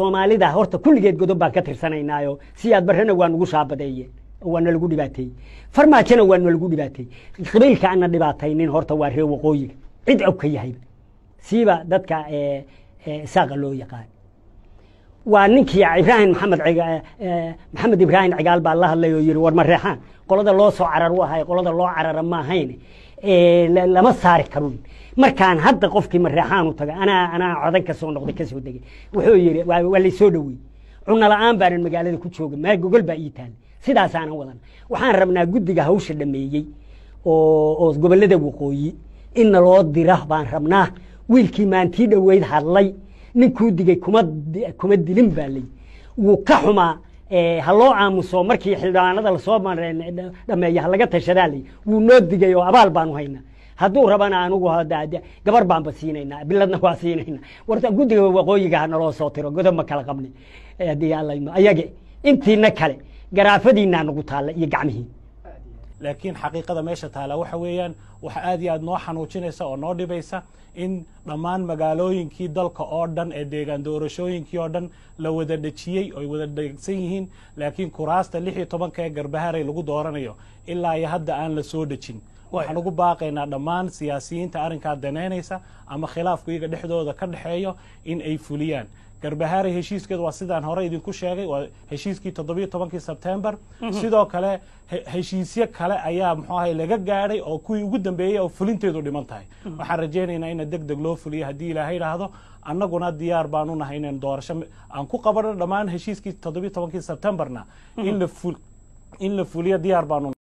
soomaalida horta kulligeed godob baan ka tirsanaynaayo siyaad barrena waa nugu shaabadeeye waa nalagu dhibaateeyey farmaajona waa nalagu dhibaateeyey qabiilka ana dhibaataynin horta waa reer waqooyiga cid og ka yahayba siiba dadka isaaqa loo yaqaan waa ninkii ibraahim maxamed maxamed ibraahim cigaal baa la hadlay oo yihi war ma reexaan qolada loo soo carar u ahay qolada loo carara ma ahayn lama saari karun markaan hadda qofkii mareexaan u taga anaa anaa codan ka soo noqday ka soo degay wuxuu yidhi waa laysoo dhowey cunno la-aan baanan magaalada ku jooga maa gogol baa ii taala sidaasaanan wadan waxaan rabnaa guddiga hawsha dhameeyey oo oo gobollada waqooyi inna loo dira baan rabnaa wiilkii maantii dhoweyd hadlay ninkuu digay kuma kuma dilin baa lay wuu ka xumaa ha loo aamuso markii xildhibaanada lasoo dhameeya halaga tashadaa lay wuu noo digay oo abaal baanu haynaa hadduu rabana anugu gabar baanba siinaynaa biladna waa siinaynaa warta guddiga waqooyiga ha naloo soo tiro godob ma kala qabni haddii allayno ayage intiina kale garaafadiinaa nagu taalla iyo gacmihii laakiin xaqiiqada meesha taala waxa weeyaan waxa aad iyo aad noo xanuujinaysa oo noo dhibaysa in dhammaan magaalooyinkii dalka oo dhan ee deegaan doorashooyinkii oo dhan la wada dhejiyey oy wada dhegsan yihiin laakiin kuraasta lix iyo tobanka ee garbaharay lagu dooranayo ilaa iyo hadda aan la soo dhejin waxaan ugu baaqaynaa dhammaan siyaasiyiinta arrinkaa danaynaysa ama khilaafku iyaga dhexdooda ka dhexeeyo in ay fuliyaan garbahaarey heshiiskeedu waa sidaan hore idinku sheegay waa heshiiskii toddobiyo tobankii sebtembar sidoo kale heshiisyo kale ayaa muxuu ahay laga gaadhay oo kuwii ugu dambeeyey oo fulinteedu dhiman tahay waxaan rajaynaynaa ina deg deg loo fuliyo haddii ilaahay idhaahdo annaguna diyaar baanu nahay inaan doorasho aan ku qabano dhammaan heshiiskii toddobiyo tobankii sebtembarna in la in la fuliyo diyaar baanu